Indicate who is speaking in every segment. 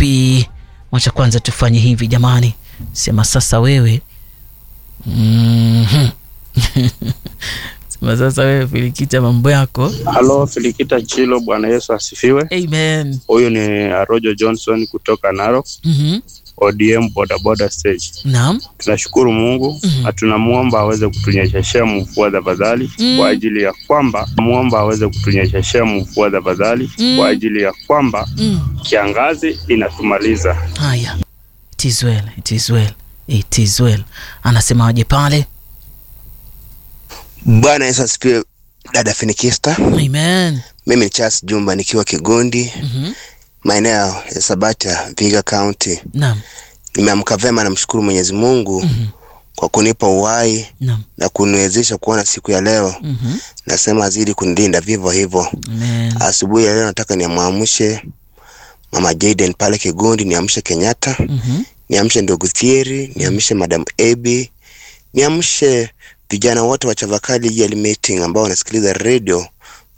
Speaker 1: vipi? Wacha kwanza tufanye hivi jamani, sema sasa wewe mm-hmm. sema sasa wewe Filikita, mambo yako.
Speaker 2: Halo Filikita Chilo, Bwana Yesu asifiwe.
Speaker 1: Amen.
Speaker 2: Huyu ni Arojo Johnson kutoka Narok,
Speaker 1: mm-hmm.
Speaker 2: ODM bodaboda stage.
Speaker 1: Naam.
Speaker 2: Tunashukuru Mungu
Speaker 1: Mhm.
Speaker 2: na tunamwomba aweze kutunyesheshea mvua tafadhali
Speaker 1: Mm.
Speaker 2: kwa ajili ya kwamba muomba aweze kutunyesheshea mvua tafadhali
Speaker 1: Mm.
Speaker 2: kwa ajili ya kwamba
Speaker 1: Mm.
Speaker 2: kiangazi inatumaliza.
Speaker 1: Haya, it is well, it is well, it is well. Anasemaje pale?
Speaker 3: Bwana Yesu asifiwe, dada Finikista.
Speaker 1: Amen.
Speaker 3: Mimi ni Charles Jumba nikiwa Kigondi,
Speaker 1: Mhm.
Speaker 3: maeneo ya Sabata, Viga County.
Speaker 1: Naam.
Speaker 3: Nimeamka vema, namshukuru Mwenyezi Mungu
Speaker 1: Mhm.
Speaker 3: kwa kunipa uhai
Speaker 1: Naam.
Speaker 3: na kuniwezesha kuona siku ya leo.
Speaker 1: Mhm.
Speaker 3: Nasema azidi kunilinda vivyo hivyo.
Speaker 1: Amen.
Speaker 3: Asubuhi ya leo nataka niamwamshe Mama Jaden pale Kigondi, niamshe Kenyatta,
Speaker 1: Mhm.
Speaker 3: niamshe ndugu Thieri, niamshe Madam Ebi, niamshe vijana wote wa Chavakali Yearly Meeting ambao wanasikiliza radio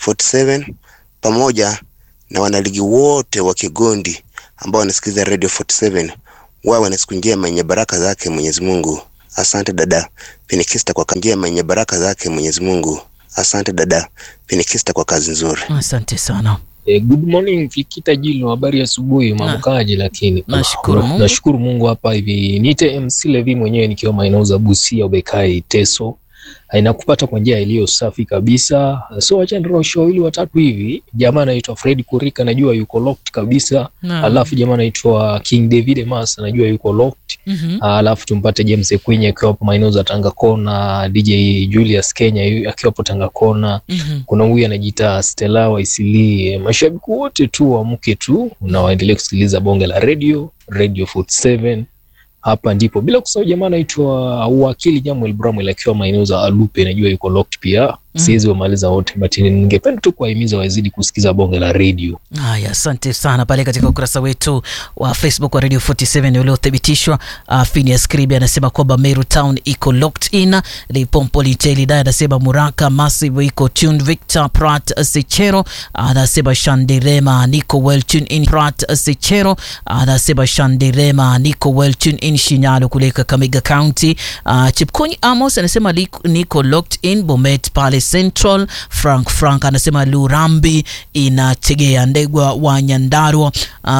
Speaker 3: 47 pamoja na wanaligi wote wa Kigondi ambao wanasikiliza radio 47 wawe na siku njema yenye baraka zake Mwenyezi Mungu. Asante dada Finikista kwa kazi njema yenye baraka zake Mwenyezi Mungu. Asante dada Finikista kwa kazi nzuri.
Speaker 1: Asante sana.
Speaker 4: Eh, good morning Fikita Jilo, habari ya asubuhi, mamkaji. Lakini
Speaker 1: Nashukuru Mungu.
Speaker 4: nashukuru Mungu hapa hivi. Niite MC Levi mwenyewe nikiwa maeneo za Busia, Ubekai, Teso. Inakupata kwa njia iliyo safi kabisa. So acha nirosho wawili watatu hivi. Jamaa anaitwa Fred Kurika, najua yuko locked kabisa.
Speaker 1: Naam.
Speaker 4: Alafu jamaa anaitwa King David Mas, najua yuko locked.
Speaker 1: Mhm.
Speaker 4: Alafu tumpate James Ekwenye akiwa hapo maeneo za Tanga Kona, DJ Julius Kenya yu- akiwa hapo Tanga Kona
Speaker 1: Mhm.
Speaker 4: kuna huyu anajiita Stella Waisilie. Mashabiki wote tu waamke tu na waendelee kusikiliza bonge la radio Radio 47 hapa ndipo, bila kusahau jamaa anaitwa Wakili Jamuel Bramwell akiwa maeneo za Alupe, najua yuko locked pia.
Speaker 1: Mm.
Speaker 4: Siwezi wamaliza wote, but ningependa tu kuwahimiza wazidi kusikiza bonge la radio.
Speaker 1: Haya, asante sana pale katika ukurasa wetu wa Facebook wa Radio 47 uliothibitishwa. Uh, Phineas Kribi anasema kwamba Meru Town iko locked in. Lipompo Litelida anasema Muraka Massive iko tuned. Victor Prat Sechero anasema Shandirema niko well tuned in. Prat Sechero anasema Shandirema niko well tuned in. Shinyalo kule Kakamega County. Uh, Chipkonyi Amos anasema liko- niko locked in. Bomet pale Central. Frank Frank anasema Lurambi inategea Ndegwa wa Nyandarua.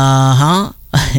Speaker 1: Aha.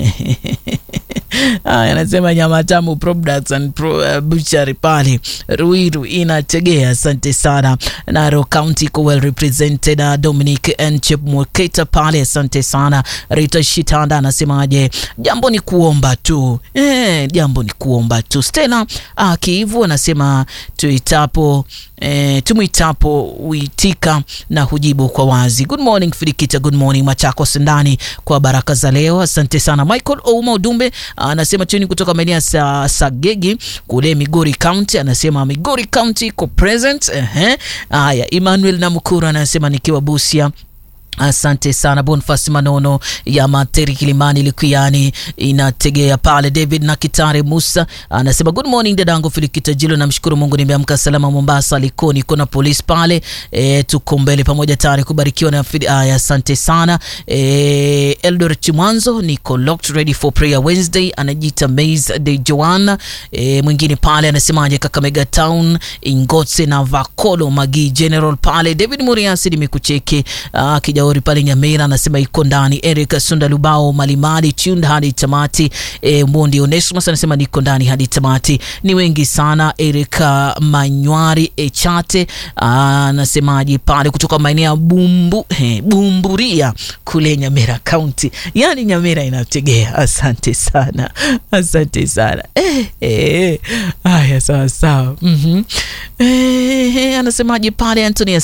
Speaker 1: Aya, anasema nyama tamu products and pro, uh, butchery pale Ruiru inategea. Asante sana. Naro County iko well represented. Uh, Dominic Nchep Mweketa pale, asante sana. Rita Shitanda anasemaje? Jambo ni kuomba tu eh, jambo ni kuomba tu. Stella uh, Kiivu anasema tuitapo eh, tumwitapo huitika na hujibu kwa wazi. Good morning Filikita, good morning Machakos ndani kwa baraka za leo. Asante sana Michael Ouma Udumbe anasema chini kutoka maeneo ya sa, Sagegi kule Migori County, anasema Migori County iko present. Ehe, haya. Emmanuel Namukuru anasema nikiwa Busia Asante sana Bonfas Manono ya Materi Kilimani Likuyani inategea pale. David na Kitare Musa anasema good morning dadangu Filikita Jilo, namshukuru Mungu nimeamka salama Mombasa Likoni, kuna polisi pale e, tuko mbele pamoja tayari kubarikiwa na fidi. Aya, asante sana e, Eldoret Chimwanzo niko locked ready for prayer Wednesday, anajiita Maze de Joanna e, mwingine pale anasemaje Kakamega Town Ingotse na Vakolo Magi General pale David Muriasi nimekucheki ah, Kijauri pale Nyamira anasema iko ndani. Eric Sunda Lubao Malimali tuned hadi tamati. E, Mondi Onesmus anasema niko ndani hadi tamati. Ni wengi sana. Eric ah, Manywari Echate ah, anasemaje pale kutoka maeneo ya Bumbu he, Bumburia kule Nyamira County, yani Nyamira inategea. Asante sana, asante sana eh, eh. Haya, sawa sawa. Mhm. Eh, anasemaje pale Anthony